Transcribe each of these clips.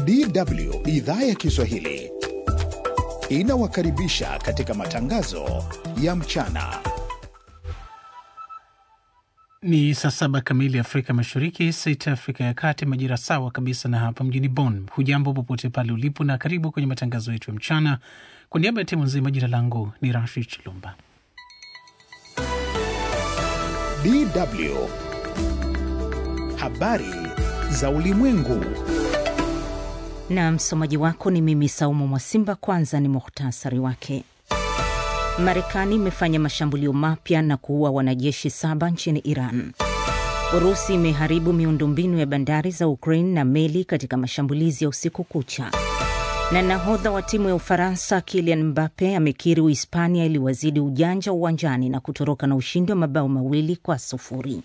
DW idhaa ya Kiswahili inawakaribisha katika matangazo ya mchana. Ni saa saba kamili Afrika Mashariki, sita Afrika ya Kati, majira sawa kabisa na hapa mjini Bonn. Hujambo popote pale ulipo, na karibu kwenye matangazo yetu ya mchana. Kwa niaba ya timu nzima, jina langu ni Rashid Chilumba. DW habari za ulimwengu. Na msomaji wako ni mimi Saumu Mwasimba. Kwanza ni muhtasari wake. Marekani imefanya mashambulio mapya na kuua wanajeshi saba nchini Iran. Urusi imeharibu miundombinu ya bandari za Ukraine na meli katika mashambulizi ya usiku kucha. Na nahodha wa timu ya Ufaransa Kylian Mbappe amekiri Uhispania iliwazidi ujanja uwanjani na kutoroka na ushindi wa mabao mawili kwa sufuri.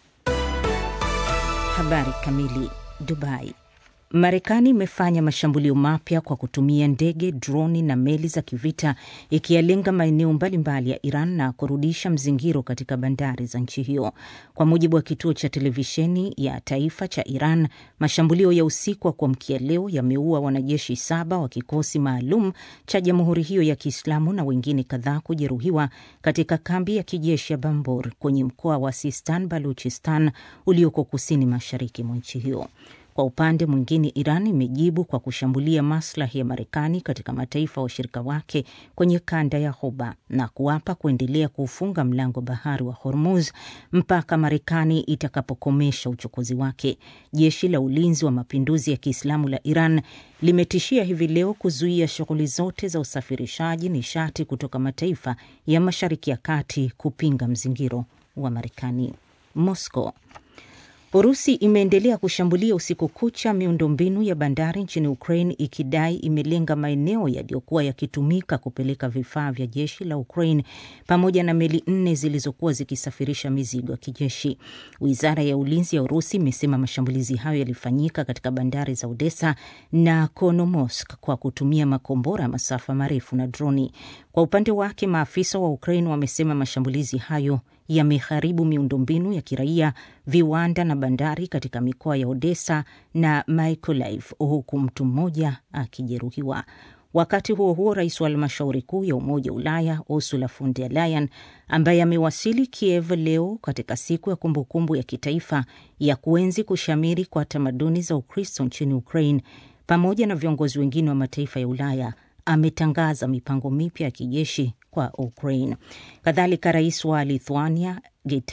Habari kamili. Dubai. Marekani imefanya mashambulio mapya kwa kutumia ndege, droni na meli za kivita ikiyalenga maeneo mbalimbali ya Iran na kurudisha mzingiro katika bandari za nchi hiyo. Kwa mujibu wa kituo cha televisheni ya taifa cha Iran, mashambulio ya usiku wa kuamkia leo yameua wanajeshi saba wa kikosi maalum cha jamhuri hiyo ya Kiislamu na wengine kadhaa kujeruhiwa katika kambi ya kijeshi ya Bambur kwenye mkoa wa Sistan Baluchistan ulioko kusini mashariki mwa nchi hiyo. Kwa upande mwingine, Iran imejibu kwa kushambulia maslahi ya Marekani katika mataifa washirika wake kwenye kanda ya Ghuba na kuapa kuendelea kuufunga mlango bahari wa Hormuz mpaka Marekani itakapokomesha uchokozi wake. Jeshi la ulinzi wa mapinduzi ya Kiislamu la Iran limetishia hivi leo kuzuia shughuli zote za usafirishaji nishati kutoka mataifa ya Mashariki ya Kati kupinga mzingiro wa Marekani. Moscow Urusi imeendelea kushambulia usiku kucha miundombinu ya bandari nchini Ukraine ikidai imelenga maeneo yaliyokuwa yakitumika kupeleka vifaa vya jeshi la Ukraine pamoja na meli nne zilizokuwa zikisafirisha mizigo ya kijeshi. Wizara ya ulinzi ya Urusi imesema mashambulizi hayo yalifanyika katika bandari za Odessa na Konomosk kwa kutumia makombora ya masafa marefu na droni. Kwa upande wake, maafisa wa Ukraine wamesema mashambulizi hayo yameharibu miundombinu ya kiraia, viwanda na bandari katika mikoa ya Odessa na Mykolaiv, huku mtu mmoja akijeruhiwa. Wakati huo huo, rais wa halmashauri kuu ya Umoja wa Ulaya Ursula von der Leyen, ambaye amewasili Kiev leo katika siku ya kumbukumbu ya kitaifa ya kuenzi kushamiri kwa tamaduni za Ukristo nchini Ukraine, pamoja na viongozi wengine wa mataifa ya Ulaya ametangaza mipango mipya ya kijeshi kwa Ukraine. Kadhalika, rais wa Lithuania